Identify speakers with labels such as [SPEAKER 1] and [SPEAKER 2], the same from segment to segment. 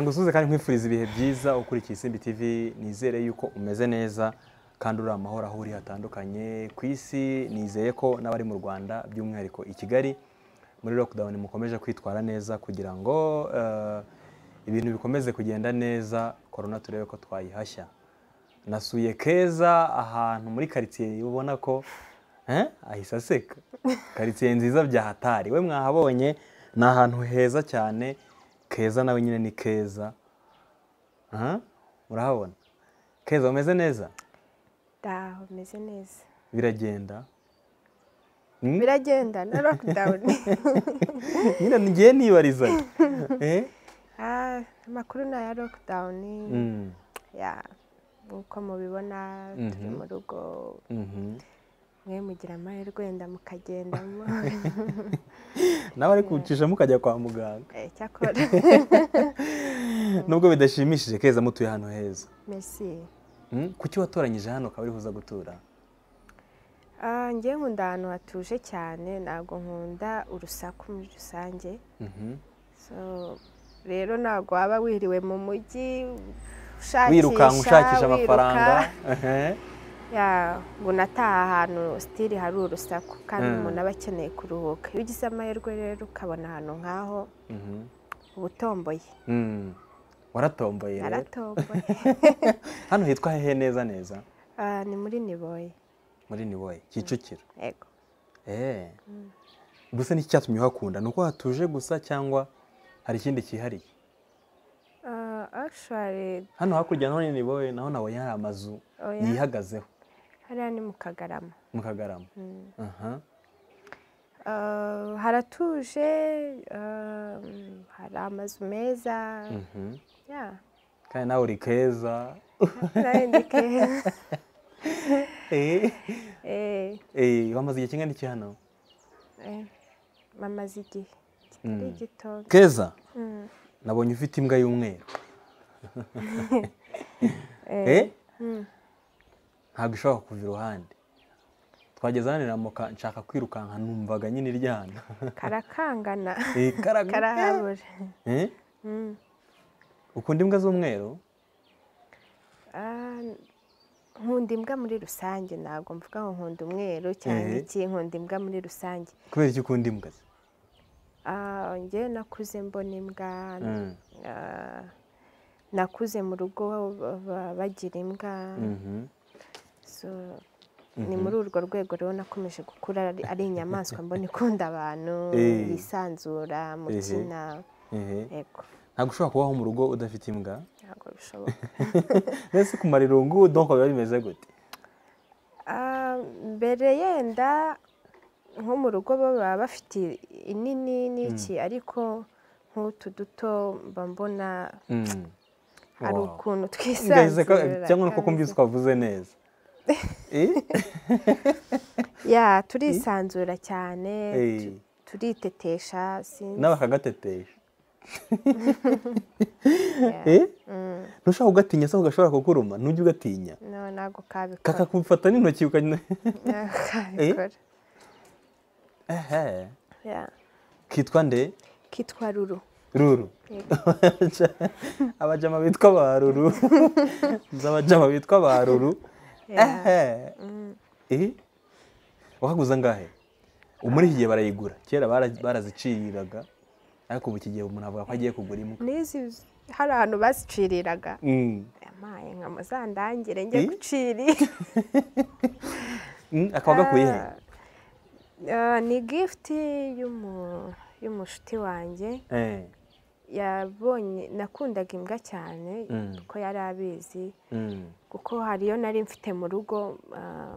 [SPEAKER 1] ngusuhuze kandi nkwifuriza ibihe byiza ukurikiye Isimbi TV nizere yuko umeze neza kandi uri amahoro aho uri hatandukanye ku isi nizeye ko n'abari mu Rwanda by'umwihariko i Kigali muri lockdown mukomeje kwitwara neza kugira ngo eh, ibintu bikomeze kugenda neza korona turebe ko twayihashya nasuye keza ahantu muri karitsiye ubona ko eh, ahise aseka karitsiye nziza bya hatari we mwahabonye ni ahantu heza cyane keza nawe nyine ni keza Ah, urahabona keza umeze neza
[SPEAKER 2] Ndaho umeze neza
[SPEAKER 1] biragenda Mm.
[SPEAKER 2] biragenda na lockdown
[SPEAKER 1] nyine ngiye nibarizanya Eh?
[SPEAKER 2] Ah, amakuru ni aya lockdown
[SPEAKER 1] Mm,
[SPEAKER 2] ya uko mubibona turi
[SPEAKER 1] Mhm.
[SPEAKER 2] mu rugo
[SPEAKER 1] mhm.
[SPEAKER 2] mwe mugira amahirwe wenda mukagendamo
[SPEAKER 1] nawe ariko ucisha mukajya kwa muganga
[SPEAKER 2] Eh, cyakora
[SPEAKER 1] nubwo bidashimishije keza mutuye ahantu heza
[SPEAKER 2] merci
[SPEAKER 1] Mm, kuki watoranyije hano ukaba uribuza gutura
[SPEAKER 2] Ah, njye nkunda ahantu hatuje cyane ntabwo nkunda urusaku muri rusange
[SPEAKER 1] Mhm.
[SPEAKER 2] So, rero ntabwo waba wiriwe mu mujyi ushakisha
[SPEAKER 1] wirukanka ushakisha amafaranga
[SPEAKER 2] wiruka.
[SPEAKER 1] Ehe.
[SPEAKER 2] ya ngo unataha ahantu sitiri hari urusaku kandi
[SPEAKER 1] Mm.
[SPEAKER 2] umuntu aba akeneye kuruhuka iyo ugize amahirwe rero ukabona ahantu nk'aho
[SPEAKER 1] Mhm.
[SPEAKER 2] uba utomboye
[SPEAKER 1] Mm. waratomboye rero
[SPEAKER 2] naratomboye
[SPEAKER 1] hano hitwa hehe neza neza
[SPEAKER 2] Ah, ni muri niboye
[SPEAKER 1] muri niwoye kicukiro
[SPEAKER 2] yego
[SPEAKER 1] Eh. gusa ni cyatumye uhakunda ni uko hatuje gusa cyangwa hari ikindi cyihariye
[SPEAKER 2] Ah, actually
[SPEAKER 1] hano hakurya naho ni niwoye naho nawe hari amazu
[SPEAKER 2] oya
[SPEAKER 1] yihagazeho
[SPEAKER 2] hariya ni mu kagarama
[SPEAKER 1] mu kagarama
[SPEAKER 2] Mm.
[SPEAKER 1] Aha.
[SPEAKER 2] Ah, haratuje ah, hari amazu meza
[SPEAKER 1] Mhm.
[SPEAKER 2] ya
[SPEAKER 1] kandi nawe uri keza
[SPEAKER 2] narendike
[SPEAKER 1] Eh.
[SPEAKER 2] eh
[SPEAKER 1] Eh, wamaze igihe kingana iki hano
[SPEAKER 2] eh, mamaze igihe kitari
[SPEAKER 1] Mm.
[SPEAKER 2] gito
[SPEAKER 1] keza
[SPEAKER 2] Mm.
[SPEAKER 1] nabonye ufite imbwa y'umweru
[SPEAKER 2] Eh,
[SPEAKER 1] Eh?
[SPEAKER 2] mm.
[SPEAKER 1] ntabwo ishobora kuva iruhande twageze hano iramuka nshaka kwirukanka numvaga nyine iryana
[SPEAKER 2] karakangana
[SPEAKER 1] Eh, karaga-
[SPEAKER 2] karahabura
[SPEAKER 1] Eh?
[SPEAKER 2] Mm.
[SPEAKER 1] ukunda imbwa z'umweru
[SPEAKER 2] Ah, nkunda imbwa muri rusange ntabwo mvuga ngo nkunda umweru cyangwa
[SPEAKER 1] Eh.
[SPEAKER 2] iki nkunda imbwa muri rusange
[SPEAKER 1] kubera iki ukunda imbwa se?
[SPEAKER 2] Ah, njye nakuze mbona imbwa
[SPEAKER 1] Mm.
[SPEAKER 2] ah, nakuze mu rugo ba- ba- bagira imbwa
[SPEAKER 1] Mhm.
[SPEAKER 2] So, ni muri urwo rwego rero nakomeje gukura ari- ari inyamaswa mbona ikunda abantu
[SPEAKER 1] Eh.
[SPEAKER 2] yisanzura mukina
[SPEAKER 1] Ehe.
[SPEAKER 2] yego
[SPEAKER 1] ntabwo ushobora kubaho mu rugo udafite imbwa
[SPEAKER 2] ntabwo bishoboka
[SPEAKER 1] mbese kumara irungu donko biba bimeze gute
[SPEAKER 2] Ah, mbere yenda nko mu rugo baba bafite inini n'iki ariko nk'utu duto mba mbona
[SPEAKER 1] Mm.
[SPEAKER 2] hari
[SPEAKER 1] Wow.
[SPEAKER 2] ukuntu
[SPEAKER 1] Ngahise ko-
[SPEAKER 2] twisanzura
[SPEAKER 1] cyangwa nuko kumvise twavuze neza Eh?
[SPEAKER 2] ya turisanzura cyane
[SPEAKER 1] Eh.
[SPEAKER 2] tu- turitetesha sinzi
[SPEAKER 1] nawe akagatetesha
[SPEAKER 2] Yeah.
[SPEAKER 1] Eh?
[SPEAKER 2] Mm,
[SPEAKER 1] ntushobora kugatinya se ugashobora kukuruma ntujye ugatinya
[SPEAKER 2] no ntabwo kabikora
[SPEAKER 1] kakakufata n'intoki ukajya
[SPEAKER 2] ntabwo kabikora
[SPEAKER 1] ehe
[SPEAKER 2] Yeah.
[SPEAKER 1] kitwa nde
[SPEAKER 2] kitwa ruru
[SPEAKER 1] ruru abajama bitwa ba ruru nzi abajama bitwa ba ruru
[SPEAKER 2] Yeah.
[SPEAKER 1] ehe Eh? wahaguze angahe ubu muri iki gihe barayigura kera bara- baraziciriraga ariko ubu iki gihe umuntu avuga ko agiye kugura imwe
[SPEAKER 2] n'izi hari ahantu baziciriraga
[SPEAKER 1] Mm.
[SPEAKER 2] yamaye nka muzandangire njye
[SPEAKER 1] Eh?
[SPEAKER 2] gucirira
[SPEAKER 1] Mm, akaba agakuye he
[SPEAKER 2] Ah, ni gifuti y'umu- y'umushuti wanjye
[SPEAKER 1] Eh,
[SPEAKER 2] yabonye nakundaga imbwa cyane
[SPEAKER 1] Mm.
[SPEAKER 2] kuko yari abizi
[SPEAKER 1] mm,
[SPEAKER 2] kuko hari iyo nari mfite mu rugo ah,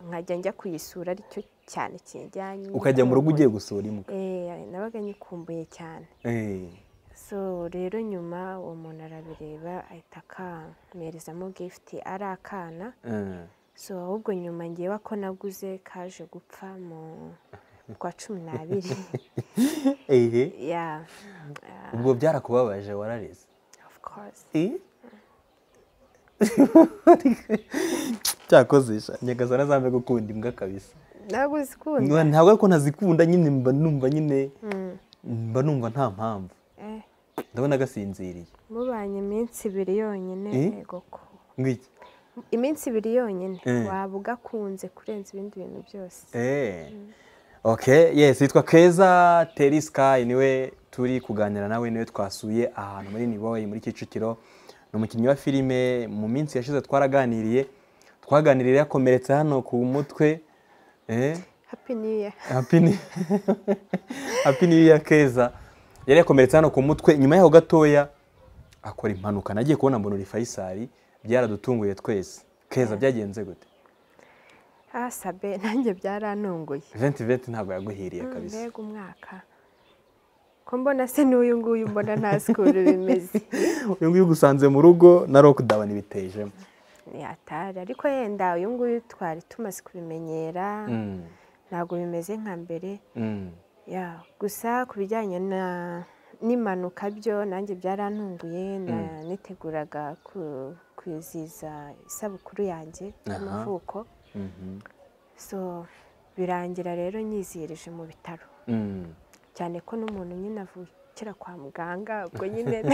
[SPEAKER 2] nkajya njya kuyisura aricyo cyane kijyanye
[SPEAKER 1] ukajya mu rugo ugiye gusura imbwa
[SPEAKER 2] nabaga nyikumbuye cyane
[SPEAKER 1] Eh,
[SPEAKER 2] so rero nyuma uwo muntu arabireba ahita akamperezamo gifuti ari akana
[SPEAKER 1] eh.
[SPEAKER 2] so ahubwo nyuma ngewe ko naguze kaje gupfa mu mu kwa cumi n'abiri
[SPEAKER 1] ehe
[SPEAKER 2] ya
[SPEAKER 1] ubwo byarakubabaje wararize
[SPEAKER 2] of course
[SPEAKER 1] cyakozesha nyagazana zambe gukunda imbwa kabisa
[SPEAKER 2] ntabwo zikunda
[SPEAKER 1] ntabwo ariko ntazikunda nyine mba numva nyine
[SPEAKER 2] Mm,
[SPEAKER 1] mba numva nta mpamvu
[SPEAKER 2] eh,
[SPEAKER 1] ndabona agasinziriye
[SPEAKER 2] mubanye iminsi ibiri yonyine
[SPEAKER 1] Eh?
[SPEAKER 2] yego ko
[SPEAKER 1] ngiki
[SPEAKER 2] iminsi ibiri yonyine
[SPEAKER 1] Eh.
[SPEAKER 2] waba ugakunze kurenza ibindi bintu byose
[SPEAKER 1] Eh. Okay, yes, yitwa Keza Terry Sky niwe turi kuganira nawe niwe twasuye ahantu muri Niboye muri Kicukiro. Ni umukinnyi wa filime mu minsi yashize twaraganiriye. Twaganiriye yakomeretse hano ku mutwe. Eh,
[SPEAKER 2] happy new year
[SPEAKER 1] happy ni Happy New Year Keza. Yari yakomeretse hano ku mutwe nyuma yaho gatoya akora impanuka. Nagiye kubona mbona uri Faisal byaradutunguye twese. Keza byagenze gute?
[SPEAKER 2] ah sabe nanjye byarantunguye
[SPEAKER 1] 2020 ntabwo yaguhiriye
[SPEAKER 2] Mm,
[SPEAKER 1] kabisa.
[SPEAKER 2] mbega umwaka ko mbona se n'uyu nguyu mbona nta sikuru bimeze
[SPEAKER 1] uyu nguyu ugusanze mu rugo na lockdown ibitejemo
[SPEAKER 2] yatari ariko yenda uyu nguyu twari tumaze kubimenyera ntabwo bimeze nka mbere ya gusa ku bijyanye na n'impanuka byo nanjye byarantunguye na niteguraga ku- kwizihiza isabukuru yanjye
[SPEAKER 1] Aha.
[SPEAKER 2] y'amavuko so birangira rero nyizihirije mu bitaro cyane ko n'umuntu nyine avukira kwa muganga ubwo nyine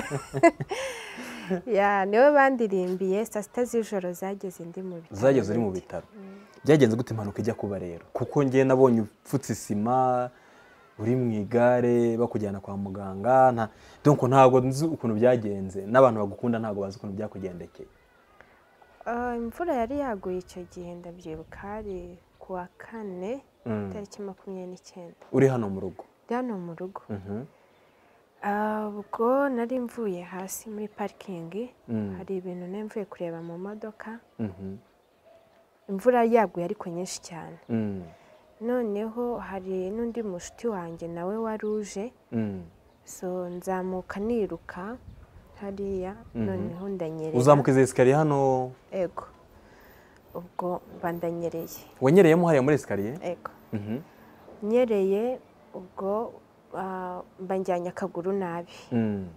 [SPEAKER 2] ya niwe bandirimbiye saa sita z'ijoro zageze ndi mu bitaro
[SPEAKER 1] zageze uri mu
[SPEAKER 2] nyine.
[SPEAKER 1] bitaro byagenze gute impanuka ijya kuba rero kuko ngewe nabonye upfutse isima uri mu igare bakujyana kwa muganga nta donc ntabwo nzi ukuntu byagenze n'abantu bagukunda ntabwo bazi ukuntu byakugendekeye
[SPEAKER 2] Ah, imvura yari yaguye icyo gihe ndabyibuka hari ku wa kane
[SPEAKER 1] Mm.
[SPEAKER 2] tariki makumyabiri n'icyenda
[SPEAKER 1] uri hano mu rugo
[SPEAKER 2] ndi hano mu rugo
[SPEAKER 1] Mhm.
[SPEAKER 2] Ah, ubwo nari mvuye hasi muri parikingi
[SPEAKER 1] Mm.
[SPEAKER 2] hari ibintu nari mvuye kureba mu modoka
[SPEAKER 1] Mhm.
[SPEAKER 2] imvura yaguye ariko nyinshi cyane
[SPEAKER 1] Mm.
[SPEAKER 2] noneho hari n'undi mushuti wanjye nawe wari uje
[SPEAKER 1] Mm.
[SPEAKER 2] so nzamuka niruka hariya noneho ndanyerera
[SPEAKER 1] uzamuka izi esikariye hano
[SPEAKER 2] ego ubwo bandanyereye
[SPEAKER 1] wanyereyemo hariya muri esikariye
[SPEAKER 2] ego
[SPEAKER 1] Mhm.
[SPEAKER 2] nyereye ubwo ah, banjyanye akaguru nabi
[SPEAKER 1] Mm.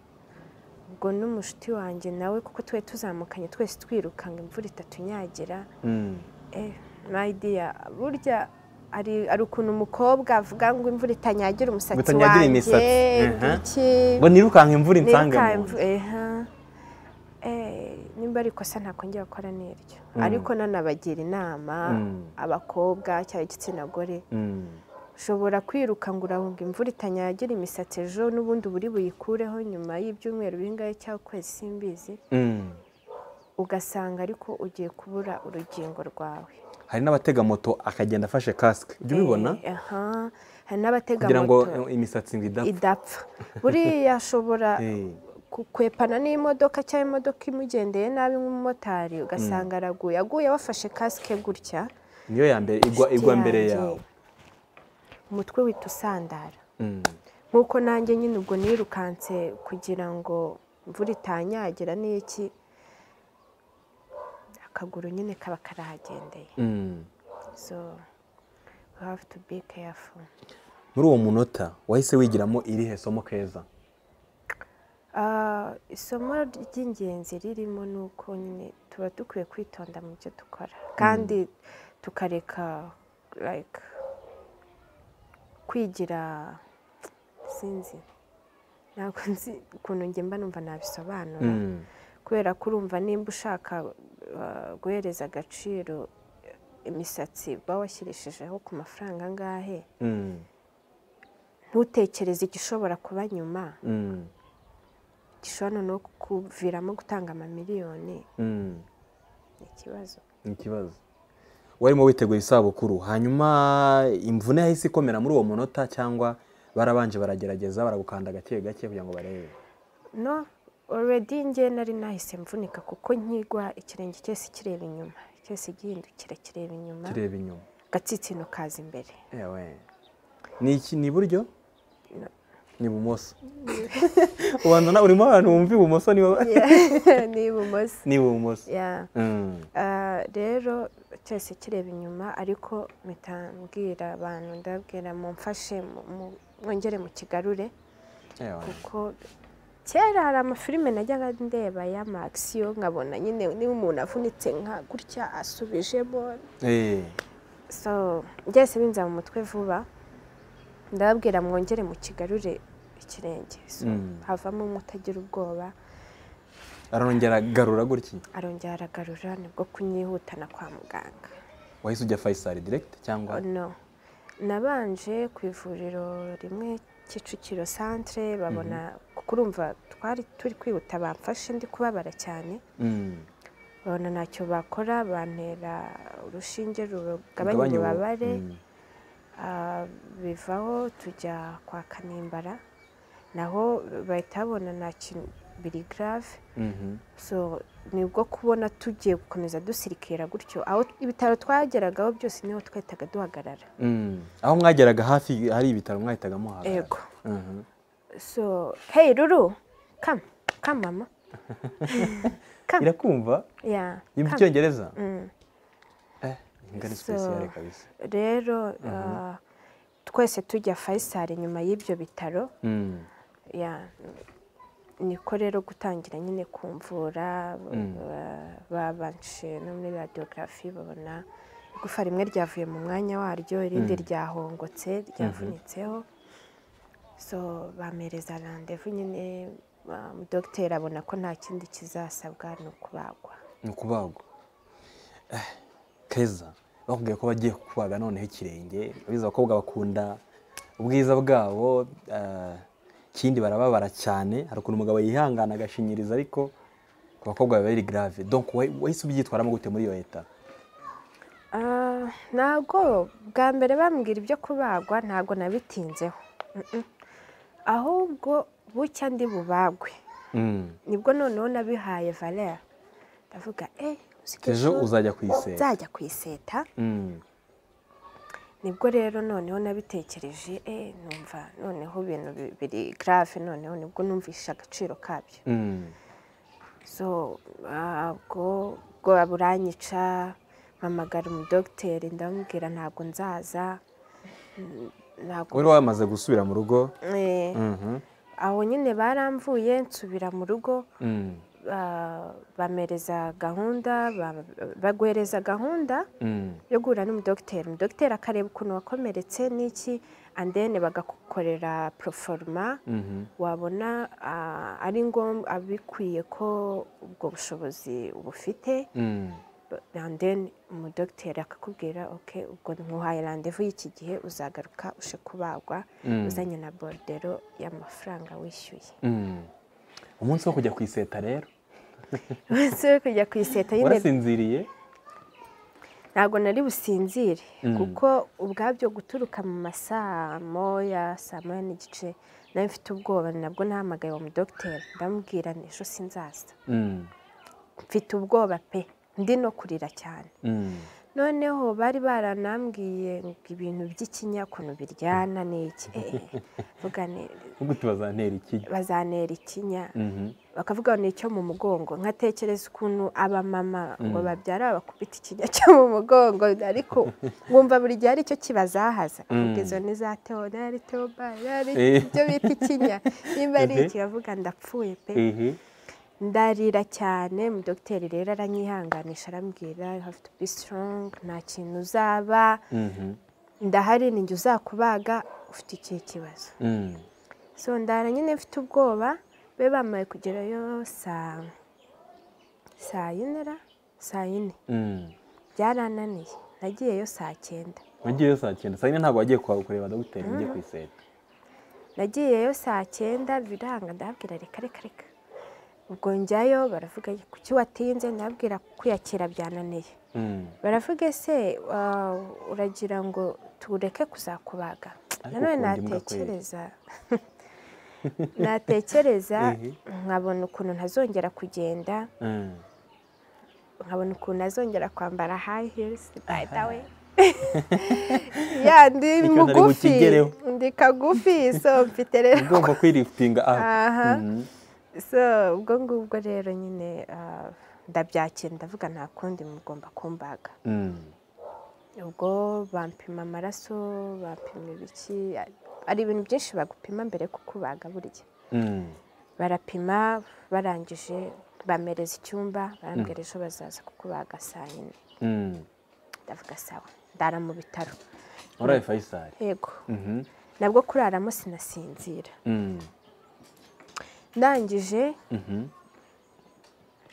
[SPEAKER 2] ubwo n'umushuti wanjye nawe kuko twari tuzamukanye twese twirukanga imvura itatunyagira
[SPEAKER 1] Mm.
[SPEAKER 2] eh mayidiya burya hari hari ukuntu umukobwa avuga ngo imvura itanyagira umusatsi
[SPEAKER 1] Ngo itanyagira
[SPEAKER 2] wanjye
[SPEAKER 1] imisatsi, aha.
[SPEAKER 2] iki
[SPEAKER 1] ngo nirukanka imvura insange
[SPEAKER 2] niruka
[SPEAKER 1] mu nzu
[SPEAKER 2] imvu- eha. Eh, nimba ari ikosa ntakongera gukora n'iryo ariko nanabagira inama
[SPEAKER 1] Mm.
[SPEAKER 2] abakobwa cyangwa igitsina gore
[SPEAKER 1] Mm.
[SPEAKER 2] ushobora kwiruka ngo urahunga imvura itanyagira imisatsi ejo n'ubundi buri buyikureho nyuma y'ibyumweru bingahe cyangwa ukwezi simbizi
[SPEAKER 1] Mm.
[SPEAKER 2] ugasanga ariko ugiye kubura urugingo rwawe
[SPEAKER 1] hari n'abatega moto akagenda afashe kasike ujya ubibona
[SPEAKER 2] Eh, aha. hari n'abatega
[SPEAKER 1] kugira ngo
[SPEAKER 2] moto
[SPEAKER 1] imisatsi ngo idapfa
[SPEAKER 2] idapfa buriya ashobora
[SPEAKER 1] Eh,
[SPEAKER 2] kukwepana n'imodoka cyangwa imodoka imugendeye nabi nk'umumotari ugasanga araguye aguye wafashe kasike gutya
[SPEAKER 1] niyo ya mbere igwa
[SPEAKER 2] inshuti
[SPEAKER 1] igwa mbere
[SPEAKER 2] yanjye,
[SPEAKER 1] yawe
[SPEAKER 2] umutwe wita usandara
[SPEAKER 1] Mm.
[SPEAKER 2] nk'uko nanjye nyine ubwo nirukanse kugira ngo imvura itanyagira n'iki akaguru nyine kaba karahagendeye
[SPEAKER 1] Mm.
[SPEAKER 2] so we have to be careful
[SPEAKER 1] muri uwo munota wahise wigiramo irihe somo keza
[SPEAKER 2] Ah, isomo ry'ingenzi ririmo ni uko nyine tuba dukwiye kwitonda mu byo dukora kandi tukareka like kwigira sinzi ntabwo nzi ukuntu njye mba numva nabisobanura
[SPEAKER 1] Mm.
[SPEAKER 2] kubera ko urumva nimba ushaka ah, guhereza agaciro imisatsi uba washyirishijeho ku mafaranga angahe
[SPEAKER 1] Mm.
[SPEAKER 2] ntutekereze igishobora kuba nyuma
[SPEAKER 1] Mm.
[SPEAKER 2] gishobora noneho kukuviramo gutanga amamiliyoni
[SPEAKER 1] Mm.
[SPEAKER 2] ni ikibazo
[SPEAKER 1] ni ikibazo warimo witegura isabukuru hanyuma imvune yahise ikomera muri uwo munota cyangwa barabanje baragerageza baragukanda gake gake kugira ngo barebe
[SPEAKER 2] no already njye nari nahise mvunika kuko nkigwa ikirenge cyose kireba inyuma cyose gihindukira kireba inyuma
[SPEAKER 1] kireba inyuma
[SPEAKER 2] agatsitsino kaza imbere
[SPEAKER 1] Ewe. Ni iki ni iburyo?
[SPEAKER 2] No.
[SPEAKER 1] Ni ibumoso. Ubanza na urimo abantu bumva ibumoso ni
[SPEAKER 2] ni ibumoso
[SPEAKER 1] ni ibumoso.
[SPEAKER 2] Yeah.
[SPEAKER 1] Mm.
[SPEAKER 2] Ah, rero cyose kireba inyuma ariko mpita mbwira abantu ndababwira mumfashe mu- mu- mwongere mu kigarure
[SPEAKER 1] Ewe.
[SPEAKER 2] kuko kera hari amafilime najyaga ndeba ya magisiyo nkabona nyine niba umuntu avunitse nka gutya asubijemo
[SPEAKER 1] Eh.
[SPEAKER 2] so byahise binza mu mutwe vuba ndababwira mwongere mu kigarure ikirenge so, havamo umwe utagira ubwoba
[SPEAKER 1] arongera agarura gutya
[SPEAKER 2] arongera aragarura nibwo kunyihutana kwa muganga
[SPEAKER 1] wahise ujya fayisari diregiti cyangwa
[SPEAKER 2] no nabanje ku ivuriro rimwe kicukiro santire babona kuko urumva twari turi kwihuta bamfashe ndi kubabara cyane babona ntacyo bakora bantera urushinge rugabanya ububabare bivaho tujya kwa kanimbara naho bahita babona nta kintu biri garave so nibwo kubona tugiye gukomeza dusirikira gutyo aho ibitaro twageragaho byose niho twahitaga duhagarara
[SPEAKER 1] aho mwageraga hafi hari ibitaro mwahitaga muhagarara
[SPEAKER 2] yego so hey ruru kama kama mama
[SPEAKER 1] irakumva yumva icyongereza ingana sipesiyare kabisa
[SPEAKER 2] rero twese tujya fayisari nyuma y'ibyo bitaro niko rero gutangira nyine kumvura babanje no muri radiyogarafi babona igufa rimwe ryavuye mu mwanya waryo irindi ryahongotse ryavunitseho so bamereza randevu nyine dogiteri abona ko nta kindi kizasabwa ni ukubagwa
[SPEAKER 1] ni ukubagwa keza bakubwiye ko bagiye kubaga noneho ikirenge abizi abakobwa bakunda ubwiza bwabo ikindi barababara cyane hari ukuntu umugabo yihangana agashinyiriza ariko ku bakobwa biba biri garave donko wahise ubyitwaramo gute muri iyo leta
[SPEAKER 2] ntabwo bwa mbere bambwira ibyo kubagwa ntabwo nabitinzeho ahubwo bucya ndi bubagwe nibwo noneho nabihaye valera ndavuga
[SPEAKER 1] ejo uzajya kuyiseta
[SPEAKER 2] uzajya kuyiseta nibwo rero noneho nabitekereje eh numva noneho ibintu biri grave noneho nibwo numvisha agaciro kabyo so ubwo bwo buranyica mpamagara umudogiteri ndamubwira ntabwo nzaza
[SPEAKER 1] wari wamaze gusubira mu rugo
[SPEAKER 2] aho nyine baramvuye nsubira mu rugo bamereza gahunda bagwereza gahunda yo guhura n'umudogiteri umudogiteri akareba ukuntu wakomeretse n'iki andene bagakorera poroforoma wabona ari ngombwa abikwiye ko ubwo bushobozi bufite andene umudogiteri akakubwira oke ubwo ntuhaye randevu y'iki gihe uzagaruka uje kubagwa uzanye na borudero y'amafaranga wishyuye
[SPEAKER 1] umunsi wo kujya ku iseta rero
[SPEAKER 2] umunsi wo kujya ku iseta
[SPEAKER 1] warasinziriye
[SPEAKER 2] ntabwo nari businzire kuko ubwabyo guturuka mu masaa moya saa moya n'igice nawe mfite ubwoba nabwo nahamagaye uwo mudogiteri ndamubwira ejo sinzaza mfite ubwoba pe ndi no kurira cyane noneho bari baranambwiye ibintu by'ikinyakuntu biryana ni iki
[SPEAKER 1] gute bazantera ikinya
[SPEAKER 2] bazantera ikinya bakavuga ni icyo mu mugongo nkatekereza ukuntu abamama ngo babyara bakubita ikinya cyo mu mugongo ariko wumva buri gihe ari cyo kibazahaza izo ni za teo ari teoba ibyo bita ikinya niba ari ikiyavuga ndapfuye pe ndarira cyane dogiteri rero aranyihanganisha arambwira have to be strong nta kintu uzaba ndahari ninjye uzakubaga ufite ikihe kibazo so ndara nyine mfite ubwoba be bamaye kugerayo saa saa yinera saa yine byarananiye nagiyeyo saa cyenda
[SPEAKER 1] nagiyeyo saa cyenda saa yine ntabwo wagiye kureba dogiteri ugiye ku iseta
[SPEAKER 2] nagiyeyo saa cyenda biranga ndabwira reka reka reka ubwo njyayo baravuga kuki watinze ndabwira kwiyakira byananiye baravuga ese uragira ngo tureke kuzakubaga nanone natekereza natekereza nkabona ukuntu ntazongera kugenda nkabona ukuntu ntazongera kwambara hayi hirisi bayidawe yandi mugufi ndi kagufi so mfite rero
[SPEAKER 1] ugomba kwirifitinga
[SPEAKER 2] aha so ubwo ngubwo rero nyine ndabyakira ndavuga nta kundi mugomba kumbaga ubwo bampima amaraso bapima ibiki hari ibintu byinshi bagupima mbere yo kukubaga burya barapima barangije bamereza icyumba barambwira ejo bazaza kukubaga saa yine ndavuga sawa ndara mu bitaro
[SPEAKER 1] muri fayisari
[SPEAKER 2] yego nabwo kuraramo sinasinzira ndangije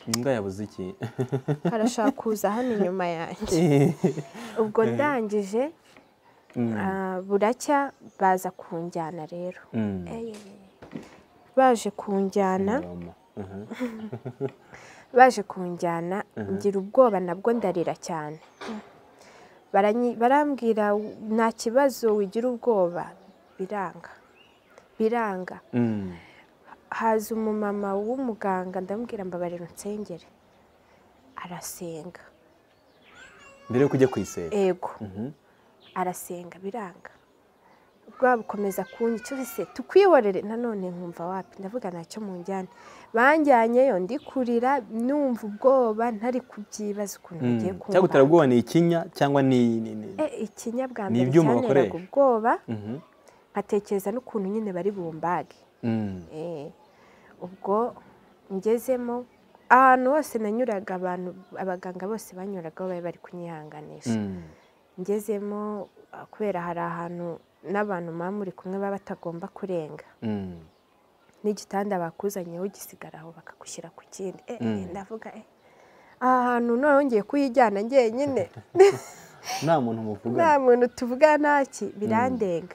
[SPEAKER 1] imbwa yabuze iki
[SPEAKER 2] karashaka kuza hano inyuma yanjye ubwo ndangije ah, buracya baza kunjyana rero
[SPEAKER 1] Mm.
[SPEAKER 2] baje kunjyana
[SPEAKER 1] Ingoma. Mhm.
[SPEAKER 2] baje kunjyana ngira ubwoba nabwo ndarira cyane Baranyi- barambwira nta kibazo wigira ubwoba biranga biranga
[SPEAKER 1] Mm.
[SPEAKER 2] haza umumama w'umuganga ndamubwira mbabarira unsengere arasenga
[SPEAKER 1] mbere yo kujya ku isera
[SPEAKER 2] ego
[SPEAKER 1] Mhm.
[SPEAKER 2] arasenga biranga bwa bukomeza kunyica ese tukwiyorere nanone nkumva wapi ndavuga ntacyo munjyane banjyanyeyo ndi kurira numva ubwoba ntari kubyibaza ukuntu
[SPEAKER 1] Mm.
[SPEAKER 2] bigiye
[SPEAKER 1] cyangwa
[SPEAKER 2] kumva
[SPEAKER 1] utarabwoba ni ikinya cyangwa ni ni- ni-
[SPEAKER 2] E, ikinya bwa
[SPEAKER 1] Ni
[SPEAKER 2] mbere
[SPEAKER 1] ibyuma
[SPEAKER 2] cyanteraga
[SPEAKER 1] bakoresha.
[SPEAKER 2] ubwoba
[SPEAKER 1] Mhm.
[SPEAKER 2] nkatekereza n'ukuntu nyine bari bumbage
[SPEAKER 1] Mm.
[SPEAKER 2] Eh, ubwo ngezemo ahantu hose nanyuraga abantu abaganga bose banyuragaho bari bari kunyihanganisha
[SPEAKER 1] Mm.
[SPEAKER 2] ngezemo ah, kubera hari ahantu n'abantu muba muri kumwe baba batagomba kurenga
[SPEAKER 1] Mm.
[SPEAKER 2] n'igitanda bakuzanyeho ugisigara aho bakagushyira ku kindi Eh, eh,
[SPEAKER 1] Mm.
[SPEAKER 2] ndavuga eh, aha hantu noneho ngiye kuyijyana njyenyine
[SPEAKER 1] nta muntu
[SPEAKER 2] nta
[SPEAKER 1] muvugana
[SPEAKER 2] muntu tuvuga ntaki birandenga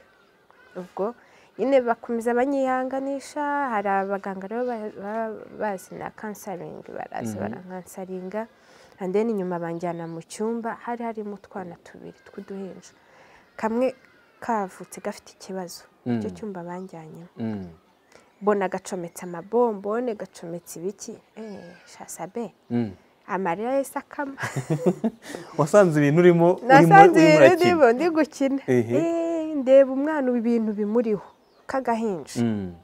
[SPEAKER 2] ubwo nyine bakomeza banyihanganisha hari abaganga rero ba- baba bazi na kansaringi baraza
[SPEAKER 1] Mhm.
[SPEAKER 2] barankansaringa and then inyuma banjyana mu cyumba hari harimo utwana tubiri tw'uduhinja kamwe kavutse gafite ikibazo icyo
[SPEAKER 1] Mm.
[SPEAKER 2] cyumba banjyanyemo
[SPEAKER 1] Mm.
[SPEAKER 2] mbona gacometse amabombone gacometse ibiki eh shasabe
[SPEAKER 1] Mm.
[SPEAKER 2] amarira yahise akama
[SPEAKER 1] wasanze ibintu urimo urimo
[SPEAKER 2] nasanze ibintu
[SPEAKER 1] urimo urakina.
[SPEAKER 2] ndimo ndi gukina
[SPEAKER 1] Ehe.
[SPEAKER 2] Eh, ndeba umwana ubu ibintu bimuriho k'agahinja
[SPEAKER 1] Mm.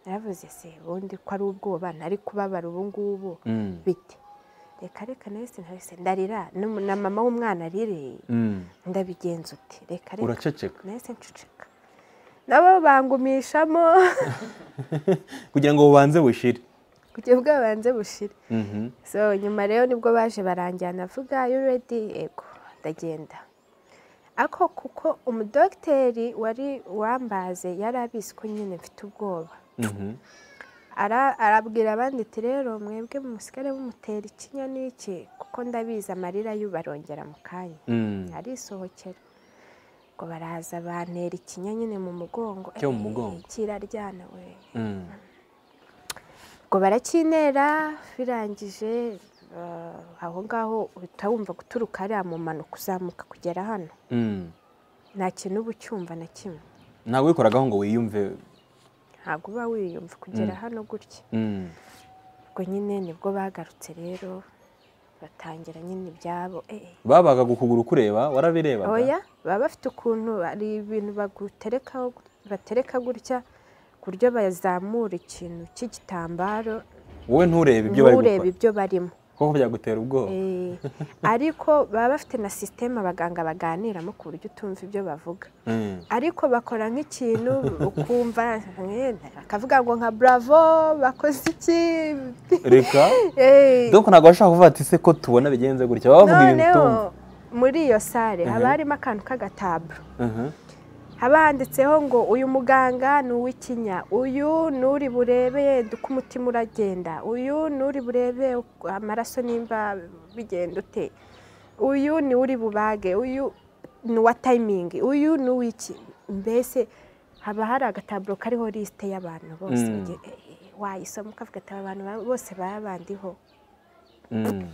[SPEAKER 2] naravuze se ubundi ko ari ubwoba ntari kubabara ubu ngubu
[SPEAKER 1] Mm.
[SPEAKER 2] bite reka reka nawe sinahise ndarira n'um- na mama w'umwana arireye
[SPEAKER 1] Mm.
[SPEAKER 2] ndabigenza uti reka reka
[SPEAKER 1] uraceceka
[SPEAKER 2] nahise nceceka nabo bangumishamo
[SPEAKER 1] kugira ngo bubanze bushire
[SPEAKER 2] kujya bwabanze bushire
[SPEAKER 1] Mhm.
[SPEAKER 2] so nyuma rero nibwo baje baranjyana avuga you ready yego ndagenda ako kuko umudogiteri wari wambaze yari abizi ko nyine mfite ubwoba
[SPEAKER 1] Mhm.
[SPEAKER 2] Ara- arabwira abandi ati rero mwebwe musigare mumutera ikinya n'iki kuko ndabizi amarira y'ubarongera mu kanya
[SPEAKER 1] Mm.
[SPEAKER 2] arisohokera ngo baraza bantera ikinya nyine mu mugongo
[SPEAKER 1] Cyo mu
[SPEAKER 2] Eh,
[SPEAKER 1] mugongo.
[SPEAKER 2] kiraryana we
[SPEAKER 1] Mm.
[SPEAKER 2] ubwo baracyintera birangije ah, aho ngaho uhita wumva guturuka hariya mu mpanuka uzamuka kugera hano
[SPEAKER 1] Mm.
[SPEAKER 2] nta kintu uba ucyumva na kimwe
[SPEAKER 1] ntawe wikoragaho ngo wiyumve
[SPEAKER 2] ntabwo uba wiyumva kugera hano gutya
[SPEAKER 1] Mm.
[SPEAKER 2] ubwo nyine nibwo bagarutse rero batangira nyine ibyabo eh, eh.
[SPEAKER 1] babaga ukuguru kureba warabirebaga
[SPEAKER 2] oya baba bafite ukuntu hari ibintu baguterekaho batereka gutya ku buryo bazamura ikintu cy'igitambaro
[SPEAKER 1] wowe nturebe ibyo bari
[SPEAKER 2] nturebe
[SPEAKER 1] gukora
[SPEAKER 2] ibyo barimo
[SPEAKER 1] kuko byagutera ubwoba
[SPEAKER 2] Eh, ariko baba bafite na sisiteme abaganga baganiramo ku buryo utumva ibyo bavuga
[SPEAKER 1] Mm.
[SPEAKER 2] ariko bakora nk'ikintu ukumva eh, bakavuga ngo nka buravo bakoze iki
[SPEAKER 1] reka
[SPEAKER 2] Eh,
[SPEAKER 1] dore ko ntabwo bashaka kuvuga ati se ko tubona bigenze gutya baba bavuga ibintu utumva
[SPEAKER 2] noneho muri iyo sare haba
[SPEAKER 1] Mhm.
[SPEAKER 2] harimo akantu k'agataburo
[SPEAKER 1] Mhm.
[SPEAKER 2] haba handitseho ngo uyu muganga ni uw'ikinya uyu ni uri burebe uko umutima uragenda uyu ni uri burebe uko amaraso nimba bigenda ute uyu ni uri bubage uyu ni uwa tayimingi uyu ni uw'iki mbese haba hari agataburo kariho lisite y'abantu bose
[SPEAKER 1] Mm.
[SPEAKER 2] ugiye- eh, eh, wayisoma ukavuga ati aba bantu ba- bose baba bandiho
[SPEAKER 1] Mm.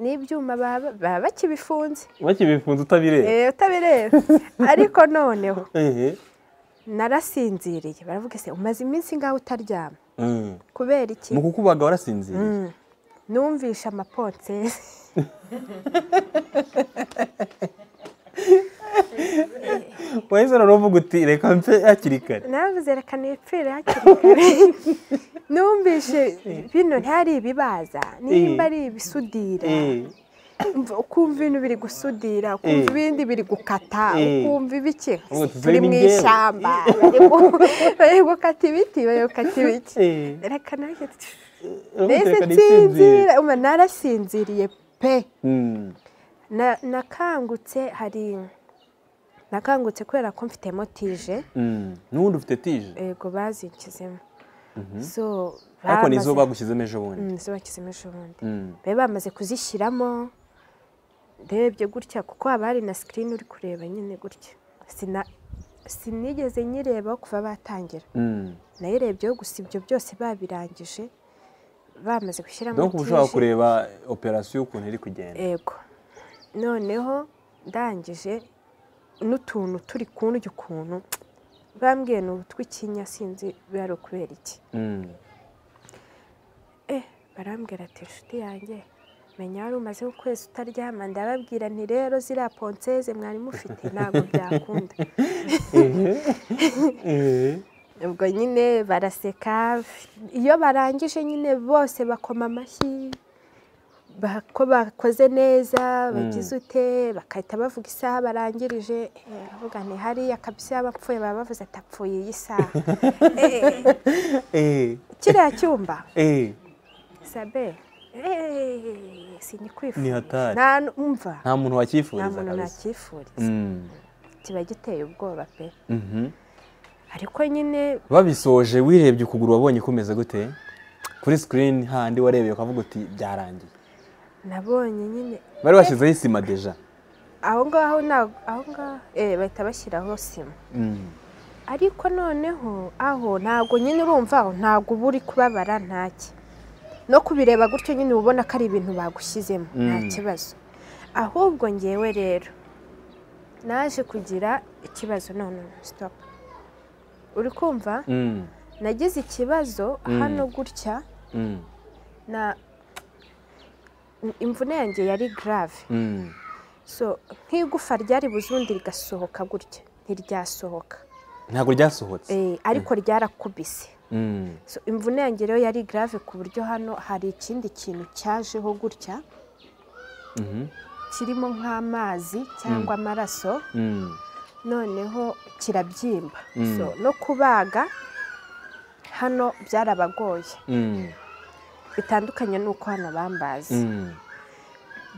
[SPEAKER 2] n'ibyuma baba baba bakibifunze
[SPEAKER 1] bakibifunze utabireba
[SPEAKER 2] Eh, utabireba ariko noneho
[SPEAKER 1] ehe
[SPEAKER 2] narasinziriye baravuga se umaze iminsi ngaho utaryama
[SPEAKER 1] Mm.
[SPEAKER 2] kubera iki
[SPEAKER 1] mu kukubaga warasinziriye
[SPEAKER 2] Mm. numvishe amaponsesi
[SPEAKER 1] wahise rero uvuga uti reka mpe hakiri kare
[SPEAKER 2] navuze reka nipfire hakiri kare numvishe bino ntihari ibibaza nimba ari ibisudira
[SPEAKER 1] Eh.
[SPEAKER 2] umva- ukumva ibintu biri gusudira ukumva
[SPEAKER 1] Eh.
[SPEAKER 2] ibindi biri gukata
[SPEAKER 1] Eh.
[SPEAKER 2] ukumva ibiki
[SPEAKER 1] Ubu tuzi
[SPEAKER 2] turi
[SPEAKER 1] ni
[SPEAKER 2] mu
[SPEAKER 1] njyewe.
[SPEAKER 2] ishyamba bari gu- bari gukata ibiti bari gukata ibiki
[SPEAKER 1] Eh.
[SPEAKER 2] reka nanjye tsi-
[SPEAKER 1] Uravuga uti,
[SPEAKER 2] mbese
[SPEAKER 1] "Reka nisinzire."
[SPEAKER 2] nsinzira umva, narasinziriye pe
[SPEAKER 1] Mm.
[SPEAKER 2] Na- nakangutse hari nakangutse kubera ko mfitemo tije
[SPEAKER 1] n'ubundi ufite tije
[SPEAKER 2] yego bazinkizemo so
[SPEAKER 1] ariko ni zo
[SPEAKER 2] bamaze-
[SPEAKER 1] bagushyizemo ejo bundi
[SPEAKER 2] Mm, zo bakizemo ejo bundi
[SPEAKER 1] Mm.
[SPEAKER 2] be bamaze kuzishyiramo ndebye gutya kuko haba hari na sikirini uri kureba nyine gutya Sina- sinigeze nyireba kuva batangira
[SPEAKER 1] Mm.
[SPEAKER 2] nayirebyeho gusa ibyo byose babirangije bamaze gushyiramo
[SPEAKER 1] donc uba ushobora
[SPEAKER 2] tije.
[SPEAKER 1] kureba operasiyo ukuntu iri kugenda
[SPEAKER 2] ego noneho ndangije n'utuntu turi ku ndyo ukuntu bambwiye ni utw'ikinya sinzi biba ari ukubera iki
[SPEAKER 1] Mm.
[SPEAKER 2] eh barambwira ati inshuti yanjye menya wari umaze ukwezi utaryama ndababwira nti rero ziriya ponseze mwari mufite ntabwo byakunda
[SPEAKER 1] Eh.
[SPEAKER 2] ubwo nyine baraseka iyo barangije nyine bose bakoma amashyi ba- ko bakoze neza bagize ute bagahita bavuga isaha barangirije eh, baravuga nti hariya kabisa yaba apfuye baba bavuze ati apfuye iyi saha Eh,
[SPEAKER 1] Eh.
[SPEAKER 2] kiriya cyumba
[SPEAKER 1] Eh.
[SPEAKER 2] sabe eh,
[SPEAKER 1] ni
[SPEAKER 2] sinyikwifuza
[SPEAKER 1] hatari
[SPEAKER 2] nta numva
[SPEAKER 1] nta muntu
[SPEAKER 2] nta
[SPEAKER 1] wakifuriza
[SPEAKER 2] muntu
[SPEAKER 1] kabisa
[SPEAKER 2] nakifuriza
[SPEAKER 1] Mm.
[SPEAKER 2] kiba giteye ubwoba pe
[SPEAKER 1] Mhm.
[SPEAKER 2] ariko nyine
[SPEAKER 1] babisoje wirebye ukuguru wabonye kumeze gute kuri sikirini handi warebeye ukavuga uti byarangiye
[SPEAKER 2] nabonye nyine
[SPEAKER 1] bari bashyizeho isima deja
[SPEAKER 2] aho ngaho nta- aho ngaho eh, bahita bashyiraho sima
[SPEAKER 1] Mm.
[SPEAKER 2] ariko noneho aho ntabwo nyine urumva aho ntabwo uba uri kubabara ntaki no kubireba gutyo nyine uba ubona ko ari ibintu bagushyizemo nta
[SPEAKER 1] Mm.
[SPEAKER 2] kibazo ahubwo ngewe rero naje kugira ikibazo none stop uri kumva
[SPEAKER 1] Mm.
[SPEAKER 2] nagize ikibazo
[SPEAKER 1] Mm.
[SPEAKER 2] hano gutya
[SPEAKER 1] Mm.
[SPEAKER 2] na imvune yanjye yari grave
[SPEAKER 1] Mm.
[SPEAKER 2] so nk'igufa ryari buzundi rigasohoka gutya ntiryasohoka
[SPEAKER 1] ntabwo ryasohotse
[SPEAKER 2] Eh, ariko ryarakubise
[SPEAKER 1] Mm.
[SPEAKER 2] so imvune yanjye rero yari grave ku buryo hano hari ikindi kintu cyajeho gutya
[SPEAKER 1] Mhm.
[SPEAKER 2] kirimo nk'amazi cyangwa amaraso
[SPEAKER 1] Mm.
[SPEAKER 2] noneho kirabyimba
[SPEAKER 1] Mm.
[SPEAKER 2] so no kubaga hano byarabagoye
[SPEAKER 1] Mm.
[SPEAKER 2] bitandukanye n'uko hano bambazi
[SPEAKER 1] Mm.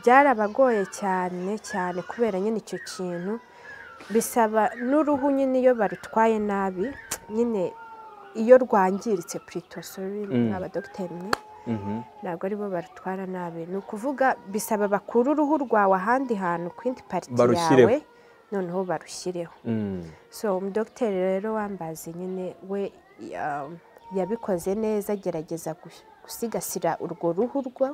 [SPEAKER 2] byarabagoye cyane cyane kubera nyine icyo kintu bisaba n'uruhu nyine iyo barutwaye nabi nyine iyo rwangiritse purito sori
[SPEAKER 1] Mm.
[SPEAKER 2] ni abadogiteri mwe
[SPEAKER 1] Mhm.
[SPEAKER 2] ntabwo aribo barutwara nabi ni ukuvuga bisaba bakure uruhu rwawe ahandi hantu ku yindi pariti
[SPEAKER 1] Barushyireho.
[SPEAKER 2] yawe noneho barushyireho
[SPEAKER 1] Mm.
[SPEAKER 2] so umudogiteri rero wambaze nyine we ya- yabikoze neza agerageza gus- gusigasira urwo ruhu rwa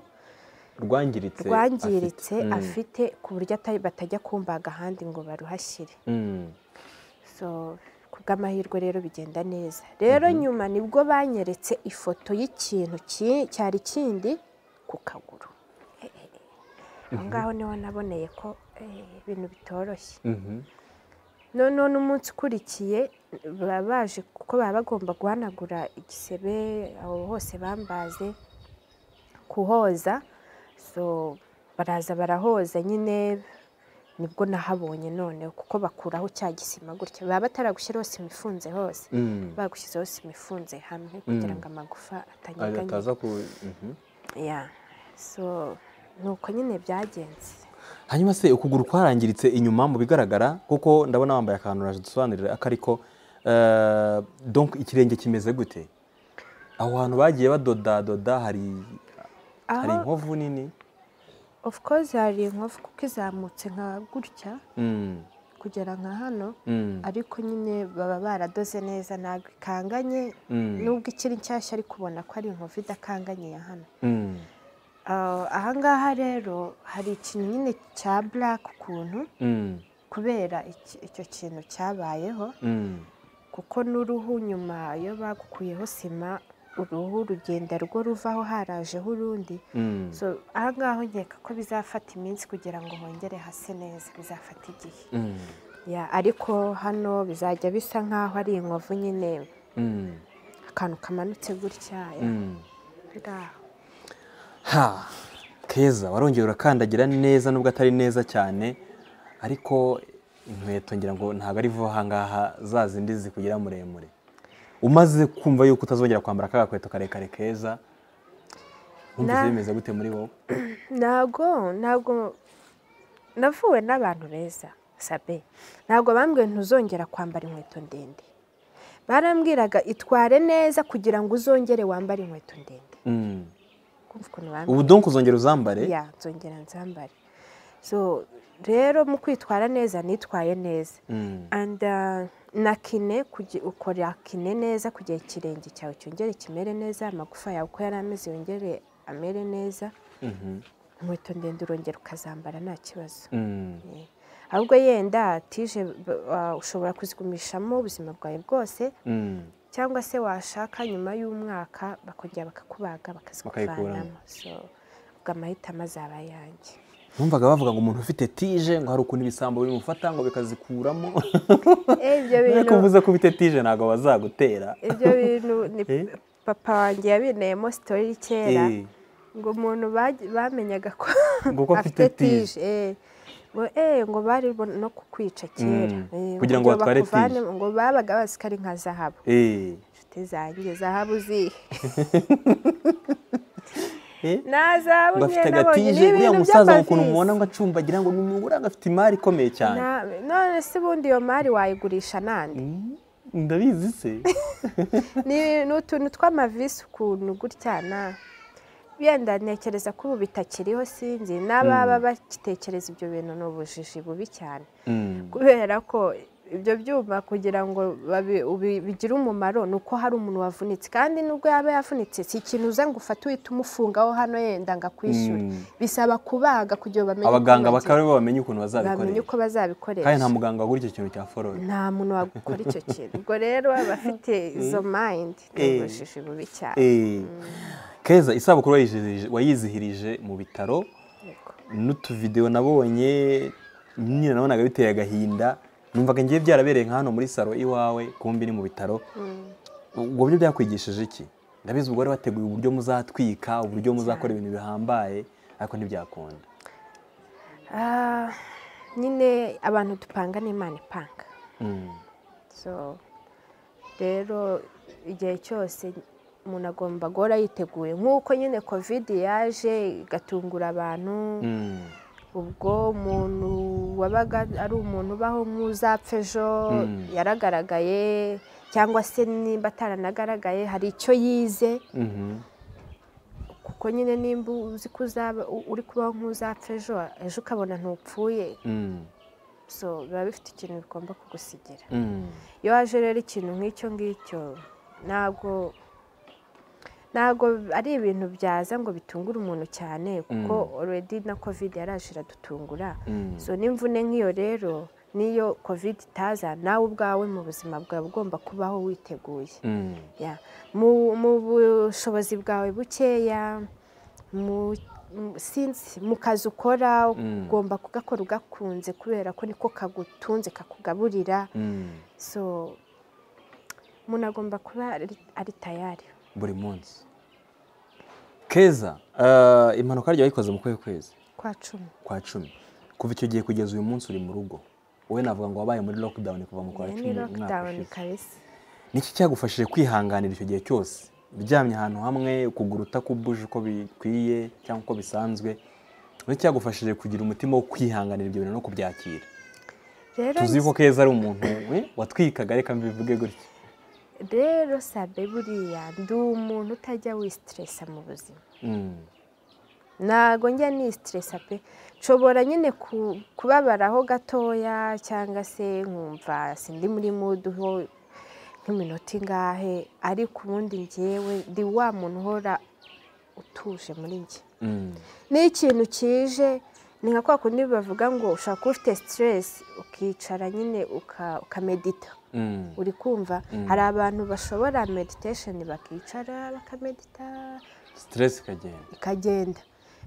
[SPEAKER 1] rwangiritse
[SPEAKER 2] rwangiritse
[SPEAKER 1] afite. Mm.
[SPEAKER 2] afite ku buryo ata- batajya kumbaga ahandi ngo baruhashyire
[SPEAKER 1] Mm.
[SPEAKER 2] so ku bw'amahirwe rero bigenda neza rero nyuma nibwo banyeretse ifoto y'ikintu ki- cyari kindi ku kaguru Eh, eh, eh. aho ngaho niho naboneye ko eh, ibintu bitoroshye
[SPEAKER 1] Mhm.
[SPEAKER 2] noneho n'umunsi ukurikiye baba baje kuko baba bagomba guhanagura igisebe aho hose bambaze kuhoza so baraza barahoza nyine nibwo nahabonye noneho kuko bakuraho cya gisima gutya baba bataragushyiraho sima ifunze hose
[SPEAKER 1] Mm.
[SPEAKER 2] bagushyizeho sima ifunze hamwe kugira ngo amagufa atanyeganyega
[SPEAKER 1] ataza ku Mhm.
[SPEAKER 2] ya so ni uko nyine byagenze
[SPEAKER 1] hanyuma se ukuguru kwarangiritse inyuma mu bigaragara kuko ndabona wambaye akantu uraje dusobanurira ako ariko eh, donc ikirenge kimeze gute aho hantu bagiye badodadoda hari hari
[SPEAKER 2] aho
[SPEAKER 1] inkovu nini
[SPEAKER 2] of course hari inkovu kuko izamutse nka gutya
[SPEAKER 1] Mm,
[SPEAKER 2] kugera nka hano
[SPEAKER 1] mm,
[SPEAKER 2] ariko nyine baba baradoze neza ntabwo ikanganye
[SPEAKER 1] mm,
[SPEAKER 2] nubwo ikiri nshyashya ariko ubona ko ari inkovu idakanganye ya hano
[SPEAKER 1] mm,
[SPEAKER 2] Ah, ahangaha rero hari ikintu nyine cya black ukuntu
[SPEAKER 1] mm,
[SPEAKER 2] kubera iki- icyo kintu cyabayeho
[SPEAKER 1] mm,
[SPEAKER 2] kuko n'uruhu nyuma iyo bagukuyeho sima uruhu rugenda rwo ruvaho harajeho urundi
[SPEAKER 1] mm.
[SPEAKER 2] so ahangaha nkeka ko bizafata iminsi kugira ngo hongere hase neza bizafata igihe
[SPEAKER 1] Mm,
[SPEAKER 2] Ya, ariko hano bizajya bisa nk'aho ari inkovu nyine
[SPEAKER 1] mm,
[SPEAKER 2] akantu kamanutse gutya ya,
[SPEAKER 1] mm.
[SPEAKER 2] biri aho.
[SPEAKER 1] ha keza warongera urakandagira neza nubwo atari neza cyane ariko inkweto ngira ngo ntabwo ari vuba ahangaha za zindi zikugira muremure umaze kumva yuko utazongera kwambara ka gakweto karekare keza
[SPEAKER 2] Na-
[SPEAKER 1] wumvise bimeze gute muri wowe
[SPEAKER 2] ntabwo ntabwo navuwe n'abantu beza sabe ntabwo bambwiye ntuzongera kwambara inkweto ndende barambwiraga itware neza kugira ngo uzongere wambare inkweto ndende kumva ukuntu bambara
[SPEAKER 1] ubu donko uzongera uzambare
[SPEAKER 2] ya nzongera nzambare so rero mu kwitwara neza nitwaye neza
[SPEAKER 1] Mm.
[SPEAKER 2] and uh, na kine kugi- ukora kine neza kugira ikirenge cyawe cyongere kimere neza amagufa yawe uko yari ameze yongere amere neza
[SPEAKER 1] Mhm.
[SPEAKER 2] inkweto ndende urongera ukazambara nta kibazo
[SPEAKER 1] Mm.
[SPEAKER 2] Eh, ahubwo yenda tije b- wa- ushobora kuzigumishamo ubuzima bwawe bwose
[SPEAKER 1] Mm.
[SPEAKER 2] cyangwa se washaka nyuma y'umwaka bakongera bakakubaga bakazikuvanamo
[SPEAKER 1] Bakayikuramo.
[SPEAKER 2] so ubwo amahitamo azaba ayanjye
[SPEAKER 1] numvaga bavuga ngo umuntu ufite tije ngo hari ukuntu ibisambo bimufata ngo bikazikuramo
[SPEAKER 2] Eh, ibyo
[SPEAKER 1] ariko
[SPEAKER 2] bintu
[SPEAKER 1] uvuze ko ufite tije ntabwo bazagutera
[SPEAKER 2] ibyo bintu ni
[SPEAKER 1] Eh?
[SPEAKER 2] papa wanjye yabineyemo sitori kera
[SPEAKER 1] Eh,
[SPEAKER 2] ngo umuntu baj- bamenyaga ko
[SPEAKER 1] Ngo ko afite tige.
[SPEAKER 2] eh. ngo eh ngo bari bo- no kukwica kera
[SPEAKER 1] Mm.
[SPEAKER 2] eh,
[SPEAKER 1] Kugira ngo batware tige.
[SPEAKER 2] bakuvanemo, ngo babaga bazi ko ari nka zahabu
[SPEAKER 1] eh,
[SPEAKER 2] inshuti zanjye zahabu zihe
[SPEAKER 1] eh.
[SPEAKER 2] na zahabu
[SPEAKER 1] ngo afite
[SPEAKER 2] njye nabonye ni
[SPEAKER 1] agatije uriya
[SPEAKER 2] ibintu
[SPEAKER 1] musaza ngo ukuntu mubona
[SPEAKER 2] by'amavisi
[SPEAKER 1] ngo acumbagira ngo ni umugore ngo afite imari ikomeye cyane
[SPEAKER 2] Na- none se ubundi iyo mari wayigurisha nande
[SPEAKER 1] Mm, ndabizi se
[SPEAKER 2] ni ni utuntu tw'amavisi ukuntu gutya na yenda ntekereza ko ubu bitakiriho sinzi n'ababa bakitekereza ibyo bintu ni ubujiji bubi cyane
[SPEAKER 1] Mm,
[SPEAKER 2] kubera ko ibyo byuma kugira ngo babi- ubi- bigire umumaro ni uko hari umuntu wavunitse kandi nubwo yaba yavunitse si ikintu uza ngo ufate uhita umufungaho hano yenda ngo akwishyure
[SPEAKER 1] Mm.
[SPEAKER 2] bisaba kubaga kugira ngo bamenye uko
[SPEAKER 1] abaganga
[SPEAKER 2] bagira-
[SPEAKER 1] bakaba aribo bamenya ukuntu
[SPEAKER 2] bamenye
[SPEAKER 1] bazabikoresha
[SPEAKER 2] uko bazabikoresha
[SPEAKER 1] kandi nta muganga wagura icyo kintu cya forode
[SPEAKER 2] nta muntu wagukora icyo kintu ubwo rero abafite izo mayindi ni
[SPEAKER 1] Eh.
[SPEAKER 2] ubujiji bubi cyane
[SPEAKER 1] Eh, keza isabukuru wayizihirije- wayizihirije mu bitaro
[SPEAKER 2] Yego.
[SPEAKER 1] n'utuvidewo nabonye nyine nabonaga biteye agahinda numvaga ngiye byarabereye nka hano muri salo iwawe kumbi ni mu bitaro ubwo buryo byakwigishije iki ndabizi ubwo wari wateguye uburyo muzatwika uburyo muzakora ibintu bihambaye ariko ntibyakunda
[SPEAKER 2] Ah, nyine abantu dupanga n'imana ipanga
[SPEAKER 1] Mm,
[SPEAKER 2] so rero igihe cyose umuntu agomba guhora yiteguye nk'uko nyine kovide yaje igatungura abantu
[SPEAKER 1] mm,
[SPEAKER 2] ubwo umuntu wabaga ari umuntu ubaho nk'uzapfa ejo
[SPEAKER 1] Mm.
[SPEAKER 2] yaragaragaye cyangwa se nimba ataranagaragaye hari icyo yize
[SPEAKER 1] mhm,
[SPEAKER 2] kuko nyine nimba uzi ko uzaba u- uri kubaho nk'uzapfa ejo ejo ukabona ntupfuye
[SPEAKER 1] mm,
[SPEAKER 2] so biba bifite ikintu bigomba kugusigira
[SPEAKER 1] mm,
[SPEAKER 2] iyo waje rero ikintu nk'icyo ngicyo ntabwo ntabwo ari ibintu byaza ngo bitungure umuntu cyane kuko already na covid yaraje iradutungura
[SPEAKER 1] mm.
[SPEAKER 2] so n'imvune nk'iyo rero niyo covid itaza nawe ubwawe mu buzima bwawe ugomba kubaho witeguye
[SPEAKER 1] Mm,
[SPEAKER 2] Ya. mu mu bushobozi bwawe bukeya mu mu- sinzi mu kazi ukora
[SPEAKER 1] Mm.
[SPEAKER 2] ugomba kugakora ugakunze kubera ko niko kagutunze kakugaburira
[SPEAKER 1] mm.
[SPEAKER 2] so umuntu agomba kuba ari ari tayari
[SPEAKER 1] buri munsi keza eh, impanuka ryawe wayikoze mu kwezi kwezi
[SPEAKER 2] kwa cumi
[SPEAKER 1] kwa cumi kuva icyo gihe kugeza uyu munsi uri mu rugo wowe navuga ngo wabaye muri lockdown kuva mu kwa
[SPEAKER 2] Iyo
[SPEAKER 1] cumi
[SPEAKER 2] ni
[SPEAKER 1] umwaka
[SPEAKER 2] lockdown
[SPEAKER 1] ushize
[SPEAKER 2] kabisa
[SPEAKER 1] niki cyagufashije kwihanganira icyo gihe cyose uryamye ahantu hamwe ukuguru utakubuje uko bikwiye cyangwa uko bisanzwe niki cyagufashije kugira umutima wo kwihanganira ibyo bintu no kubyakira
[SPEAKER 2] rero
[SPEAKER 1] tuzi ko keza ari umuntu eh, watwikaga reka mbivuge gutya
[SPEAKER 2] rero sabe buriya ndi umuntu utajya wisitiresa mu buzima
[SPEAKER 1] Mm,
[SPEAKER 2] ntago njya ni siteresa pe nshobora nyine ku- kubabaraho gatoya cyangwa se nkumva sindi muri muduho nk'iminota ingahe ariko ubundi ngewe ndi wa muntu uhora utuje muri njye
[SPEAKER 1] mm,
[SPEAKER 2] n'ikintu kije ni nka kwa kundi bavuga ngo ushobora kuba ufite siteresi ukicara nyine uka- ukamedita
[SPEAKER 1] mm,
[SPEAKER 2] uri kumva hari abantu bashobora meditesheni bakicara bakamedita
[SPEAKER 1] stress ikagenda
[SPEAKER 2] ikagenda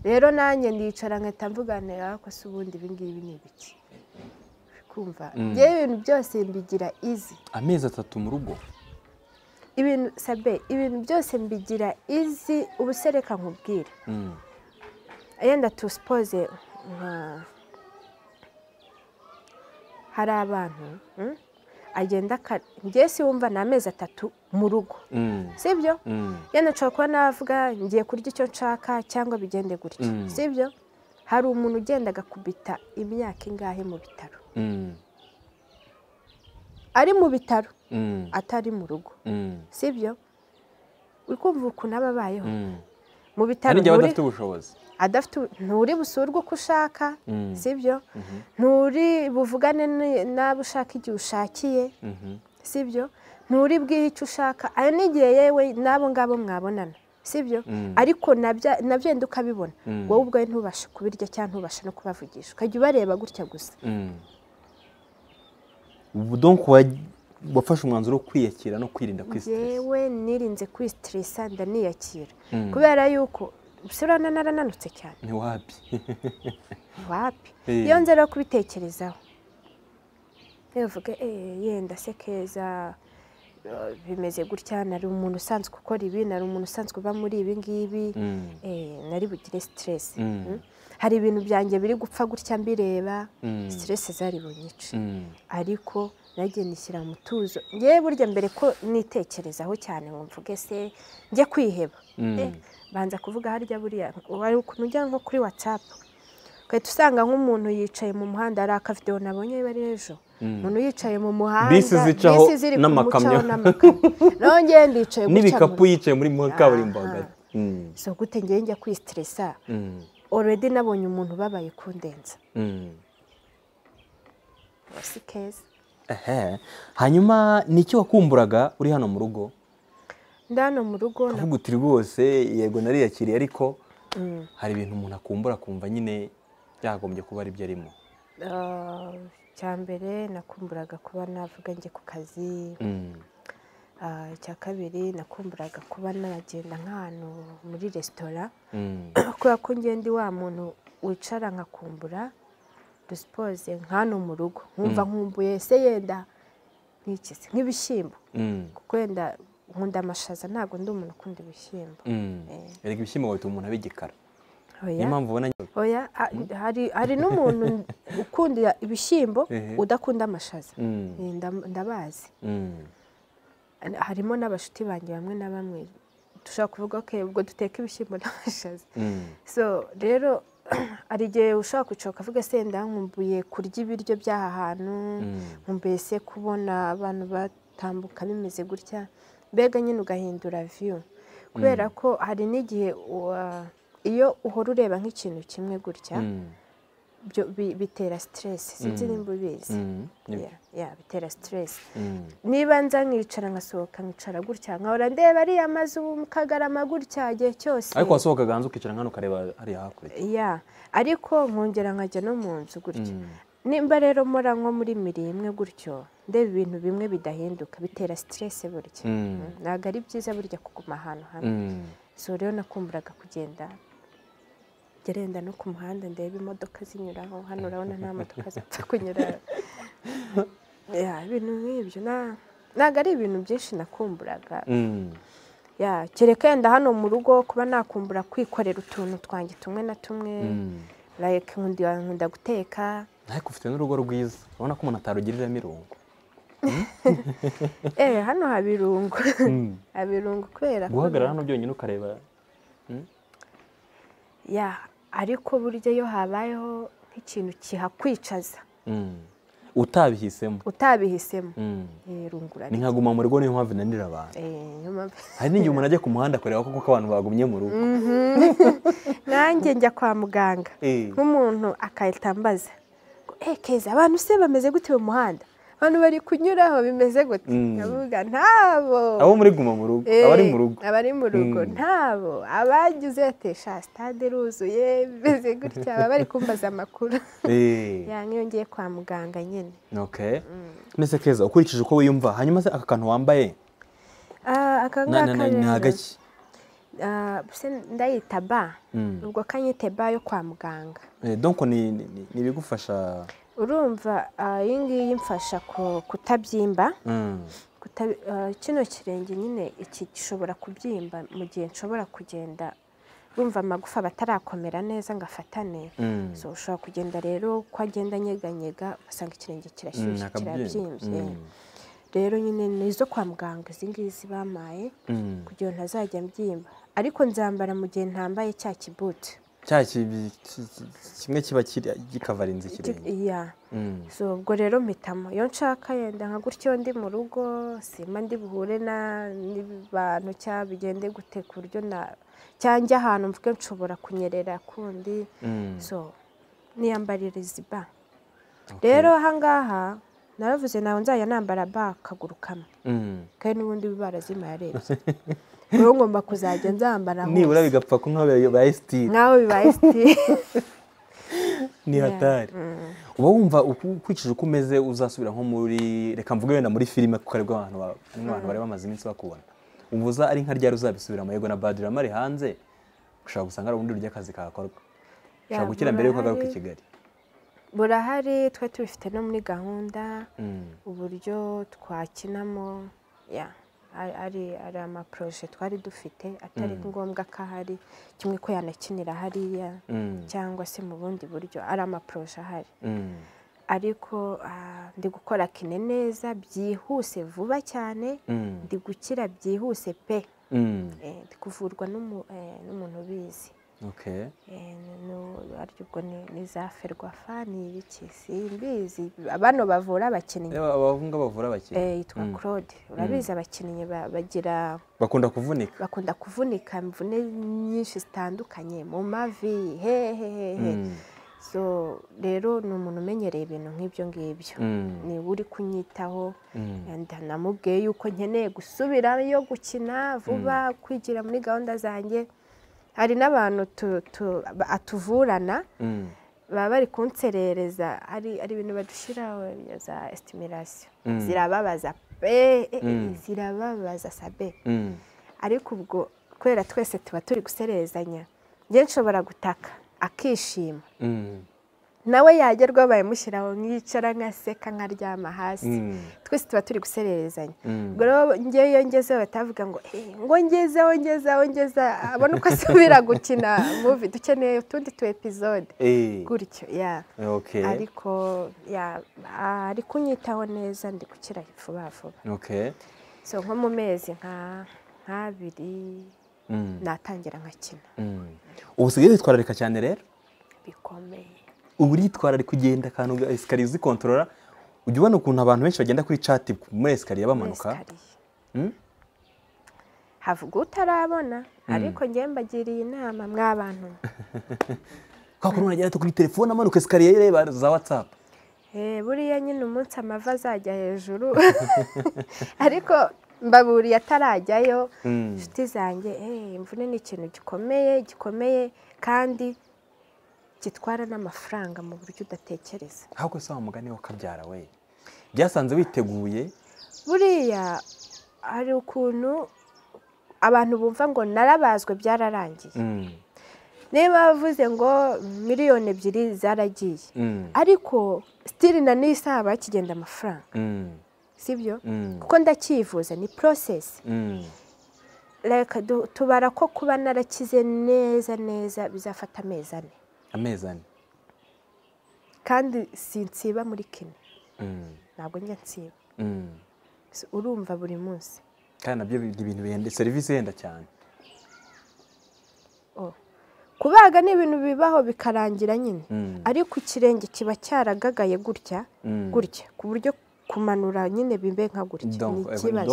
[SPEAKER 2] rero nanjye ndicara nkahita mvuganira ariko se ubundi ibi ngibi ni ibiki kumva njyewe ibintu byose mbigira izi
[SPEAKER 1] amezi atatu mu rugo
[SPEAKER 2] ibintu sabe ibintu byose mbigira izi ubusereka nkubwira
[SPEAKER 1] Mm,
[SPEAKER 2] yenda tu sipoze nka hari abantu mm, agenda aka- njye si wumva ni amezi atatu mu rugo
[SPEAKER 1] mm,
[SPEAKER 2] sibyo
[SPEAKER 1] mm,
[SPEAKER 2] yenda nshobora kuba navuga ngiye kurya icyo nshaka cyangwa bigende gutyo
[SPEAKER 1] Mm.
[SPEAKER 2] sibyo hari umuntu ugenda agakubita imyaka ingahe mu bitaro ari mu bitaro atari mu rugo si byo uri kumva ukuntu aba abayeho mu bitaro
[SPEAKER 1] n'igihe aba adafite ubushobozi
[SPEAKER 2] nturi busurwe uko ushaka si byo nturi buvugane n'abo ushaka igihe ushakiye si byo nturi bwihe icyo ushaka ayo n'igihe yewe n'abo ngabo mwabonana si byo ariko nabyenda ukabibona wowe ubwawe ntubashe kubirya cyangwa ntubashe no kubavugisha ukajya ubareba gutya gusa
[SPEAKER 1] wafashe umwanzuro wo kwiyakira no kwirinda kwisitirisa
[SPEAKER 2] yewe nirinze kwisitirisa ndaniyakira kubera yuko usurana narananutse cyane
[SPEAKER 1] ntiwapi
[SPEAKER 2] wapi iyo nzara yo kubitekerezaho ntibivuge yenda se keza bimeze gutya nari umuntu usanzwe ukora ibi nari umuntu usanzwe uba muri ibi ngibi nari bugire sitiresi hari ibintu byanjye biri gupfa gutya mbireba sitiresi zari bunyice ariko nagiye nishyira mu tuzo ngewe burya mbere ko nitekerezaho cyane ngo mvuge se njye kwiheba banza kuvuga harya buriya wari ukuntu ujya nko kuri watsapu ugahita usanga nk'umuntu yicaye mu muhanda hari akavidewo nabonye bari ejo umuntu yicaye mu muhanda
[SPEAKER 1] bisi zicaho n'amakamyo
[SPEAKER 2] naho ngewe ndicaye gutya
[SPEAKER 1] n'ibikapu yicaye muri kaburimbo hagati
[SPEAKER 2] so gute ngewe njya kwisitiresa oredi nabonye umuntu ubabaye kundenza si keza
[SPEAKER 1] hanyuma ni iki wakumburaga uri hano mu rugo
[SPEAKER 2] ndano mu rugo
[SPEAKER 1] ntabwo uti rwose yego nariyakiriye ariko hari ibintu umuntu akumbura akumva nyine yagombye kuba ari byo arimo
[SPEAKER 2] icya mbere nakumburaga kuba navuga njye ku kazi icya kabiri nakumburaga kuba nagenda nk'ahantu muri resitora kubera ko ngenda wa muntu wicara nkakumbura dusipoze nk'ano mu rugo nkumva nkumbuye se yenda nk'ikizi nk'ibishyimbo kuko yenda nkunda amashaza ntabwo ndi umuntu ukunda ibishyimbo
[SPEAKER 1] erega ibishyimbo bahita umuntu abigikara niyo mpamvu ubona
[SPEAKER 2] oya hari n'umuntu ukunda ibishyimbo udakunda amashaza ndabazi harimo n'abashuti banjye bamwe na bamwe dushobora kuvuga ko ubwo duteka ibishyimbo n'amashaza so rero hari igihe ushobora kwicara ukavuga senda nkumbuye kurya ibiryo by'aha hantu nkumbuye se kubona abantu batambuka bimeze gutya mbega nyine ugahindura viyu kubera ko hari n'igihe iyo uhora ureba nk'ikintu kimwe gutya bitera siteresi sinzi nimba ubizi bitera siteresi niba nza nkicara nkasohoka nkicara gutya nkahora ndeba ariya mazu kagarama gutya igihe cyose
[SPEAKER 1] ariko wasohoka hanze ukicara hano ukareba hariya hakurya
[SPEAKER 2] ariko nkongera nkajya no mu nzu gutya nimba rero mora nko muri miri imwe gutyo ndeba ibintu bimwe bidahinduka bitera siteresi burya ntabwo ari byiza burya kuguma ahantu hamwe so rero nakumburaga kugenda gerenda no ku muhanda ndeba imodoka zinyuraho hano urabona nta modoka zipfa kunyura ibintu nk'ibyo ntabwo ari ibintu byinshi nakumburaga kereka yenda hano mu rugo kuba nakumbura kwikorera utuntu twanjye tumwe na tumwe nkunda guteka
[SPEAKER 1] ariko ufite n'urugo rwiza urabona ko umuntu atarugiriramo irungu
[SPEAKER 2] eee hano haba irungu haba irungu kubera
[SPEAKER 1] ko guhagarara hano byonyine ukareba
[SPEAKER 2] ya ariko burya iyo habayeho nk'ikintu kihakwicaza
[SPEAKER 1] utabihisemo
[SPEAKER 2] utabihisemo rungura
[SPEAKER 1] ni nkaguma mu rugo niyo mpamvu inanira abantu hari n'igihe umuntu ajya ku muhanda kureba koko abantu bagumye mu rugo
[SPEAKER 2] nanjye njya kwa muganga nk'umuntu akahita ambaza keza abantu se bameze gute mu muhanda abantu bari kunyuraho bimeze gute ndavuga ntabo
[SPEAKER 1] abo muri guma mu rugo abari mu rugo
[SPEAKER 2] abari mu rugo ntabo abagize atesha sitade ruzuye bimeze gutya baba bari kumbaza amakuru nk'iyo ngiye kwa muganga nyine
[SPEAKER 1] mbese keza ukurikije uko wiyumva hanyuma aka kantu wambaye
[SPEAKER 2] aka ngaka
[SPEAKER 1] ni agaki
[SPEAKER 2] ndayita ba ubwo kanyite ba yo kwa muganga
[SPEAKER 1] donko ni ibigufasha
[SPEAKER 2] urumva iyi ngiyi mfasha kutabyimba kino kirenge nyine iki gishobora kubyimba mu gihe nshobora kugenda urumva amagufa batarakomera neza ngo afatane ushobora kugenda rero ko agenda anyeganyega ugasanga ikirenge kirashyushye kirabyimbye rero nyine ni izo kwa muganga izi ngizi bamaye kugira ngo ntazajya mbyimba ariko nzambara mu gihe ntambaye cya kibuti
[SPEAKER 1] cya kimwe kiba gikavara inzu ikirenge
[SPEAKER 2] iya so ubwo rero mpitamo iyo nshaka yenda nka gutyo ndi mu rugo simba ndi buhure na n'abantu cyangwa bigende gute ku buryo na cyangwa ahantu mvuge nshobora kunyerera kundi so niyambarira izi ba rero ahangaha naravuze nawe nzajya nambara ba akaguru kamwe kandi n'ubundi barazima yarebye rero ngomba kuzajya nzambara
[SPEAKER 1] nibura bigapfa ko nk'aho bibaye sitiri
[SPEAKER 2] nk'aho bibaye sitiri
[SPEAKER 1] ni hatari uba wumva ukurikije uko umeze uzasubira nko muri reka mvuge wenda muri filime kuko aribwo abantu bareba amaze iminsi bakubona ubuza ari nka ryari uzabisubiramo yego na badirama ari hanze ushobora gusanga ari ubundi buryo akazi kahakorwa ushobora gukira mbere y'uko agaruka i kigali
[SPEAKER 2] burahari twe tubifite no muri gahunda uburyo twakinamo ari amaporoje twari dufite atari ngombwa ko ahari kimwe ko yanakinira hariya cyangwa se mu bundi buryo ari amaporoje ahari ariko ndi gukora kine neza byihuse vuba cyane ndi gukira byihuse pe ndi kuvurwa n'umuntu ubizi ubwo ni za ferwafa ni ibiki simbizi bano bavura abakinnyi
[SPEAKER 1] abahungu bavura abakinnyi
[SPEAKER 2] yitwa claude urabizi abakinnyi bagira
[SPEAKER 1] bakunda kuvunika
[SPEAKER 2] bakunda kuvunika imvune nyinshi zitandukanye mu mavi hehehehe so rero ni umuntu umenyereye ibintu nk'ibyo ngibyo niba uri kunyitaho namubwiye yuko nkeneye gusubirayo gukina vuba kwigira muri gahunda zanjye hari n'abantu atuvurana baba bari kunserereza hari ibintu badushyiraho za esitimirasiyo zirababaza pe zirababaza sabe ariko ubwo kubera twese tuba turi guserezanya njye nshobora gutaka akishima nawe yagerwaho bayamushyiraho nkicara nkaseka nkaryama hasi twese tuba turi gusererezanya ubwo rero ngewe iyo ngezeho batavuga ngo ngo ngezeho ngezeho ngeza abona uko asubira gukina muvi dukeneye utundi tu epizode gutyo ya ariko ari kunyitaho neza ndi gukira vuba vuba so nko mu mezi nk'abiri natangira nkakina
[SPEAKER 1] ubu usigaye witwararika cyane rero
[SPEAKER 2] bikomeye
[SPEAKER 1] uba uritwararika ugenda akantu esikariye uzikontorora ujya ubona ukuntu abantu benshi bagenda kuri cati muri esikariye bamanuka
[SPEAKER 2] havuga utarabona ariko ngewe mbagiriye inama mw'abantu
[SPEAKER 1] kwa kuntu uragenda kuri telefone amanuka esikariye reba za watsapu
[SPEAKER 2] buriya nyine umunsi amava azajya hejuru ariko mbaburiye atarajyayo inshuti zanjye imvune ni ikintu gikomeye gikomeye kandi gitwara n'amafaranga mu buryo udatekereza
[SPEAKER 1] ahubwo si wa mugani wakabyara we byasanze witeguye
[SPEAKER 2] buriya hari ukuntu abantu bumva ngo narabazwe byararangiye niba bavuze ngo miliyoni ebyiri zaragiye ariko sitiri na n'isaba kigenda amafaranga sibyo kuko ndakivuza ni porosesi reka tubara ko kuba narakize neza neza bizafata amezi ane
[SPEAKER 1] amezi ane
[SPEAKER 2] kandi sinsiba muri kino ntabwo njya nsiba urumva buri munsi
[SPEAKER 1] kandi nabyo ibintu bihenda serivisi ihenda cyane
[SPEAKER 2] kubaga ni ibintu bibaho bikarangira nyine ariko ikirenge kiba cyaragagaye gutya gutya ku buryo kumanura nyine bibe nka gutya ni ikibazo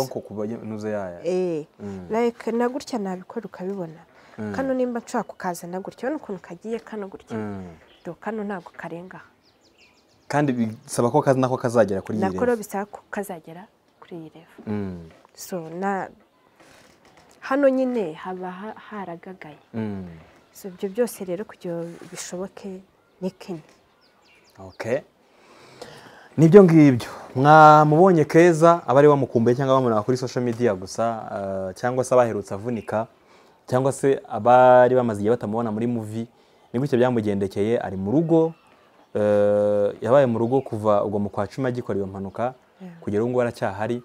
[SPEAKER 2] na gutya nabikora ukabibona kano nimba nshobora kukazana gutya urabona ukuntu kagiye kano gutya kano ntabwo karenga
[SPEAKER 1] kandi bisaba ko nako kazagera kuri iyi revo
[SPEAKER 2] nako bisaba ko kazagera kuri iyi revo so na hano nyine haba haragagaye so ibyo byose rero kugira ngo bishoboke ni kenya
[SPEAKER 1] nibyo ngibyo mwamubonye keza abari bamukumbuye cyangwa bamubona kuri social media gusa cyangwa se abaherutse avunika cyangwa se abari bamaze igihe batamubona muri muvi ni gutya byamugendekeye ari mu rugo yabaye mu rugo kuva ubwo mu kwa cumi agikora iyo mpanuka kugera ubu ngubu aracyahari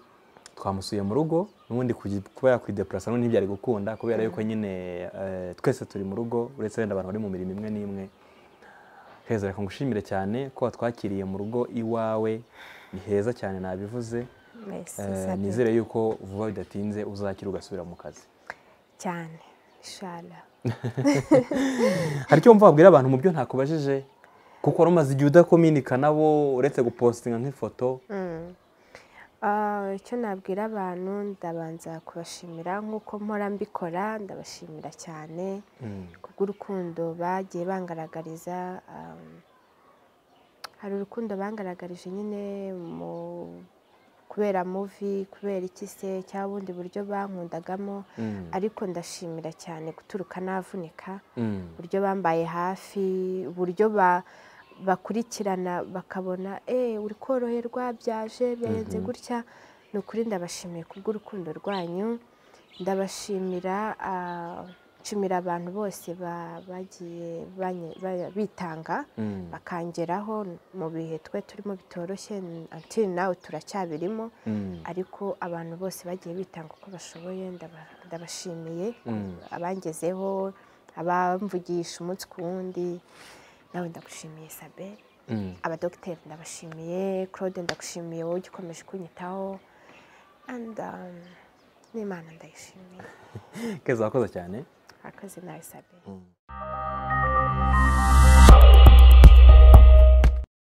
[SPEAKER 1] twamusuye mu rugo n'ubundi kuba yakwideparasa n'ubundi ntibyari gukunda kubera yuko nyine twese turi mu rugo uretse wenda abantu bari mu mirimo imwe n'imwe heza reka ngushimire cyane ko watwakiriye mu rugo iwawe ni heza cyane nabivuze nizere yuko vuba bidatinze uzakira ugasubira mu kazi
[SPEAKER 2] cyane inshallah
[SPEAKER 1] hari icyo wumva wabwira abantu mu byo ntakubajije kuko wari umaze igihe udakominika nabo uretse gupositinga nk'ifoto
[SPEAKER 2] icyo nabwira abantu ndabanza kubashimira nk'uko mpora mbikora ndabashimira cyane kubw'urukundo bagiye bangaragariza hari urukundo bangaragarije nyine mu kubera muvi kubera iki se cyangwa ubundi buryo bankundagamo ariko ndashimira cyane guturuka navunika uburyo bambaye hafi uburyo ba bakurikirana bakabona eee uri koroherwa byaje birenze gutya ni ukuri ndabashimiye kubw'urukundo rwanyu ndabashimira nshimira abantu bose bagiye bitanga bakangeraho mu bihe twe turimo bitoroshye antiri nawe turacyabirimo ariko abantu bose bagiye bitanga uko bashoboye ndabashimiye abangezeho abamvugisha umunsi ku wundi nawe ndagushimiye sabe abadogiteri ndabashimiye claude ndagushimiye wowe ujya ukomeje kunyitaho n'imana ndayishimiye
[SPEAKER 1] keza wakoze cyane
[SPEAKER 2] wakoze nawe sabe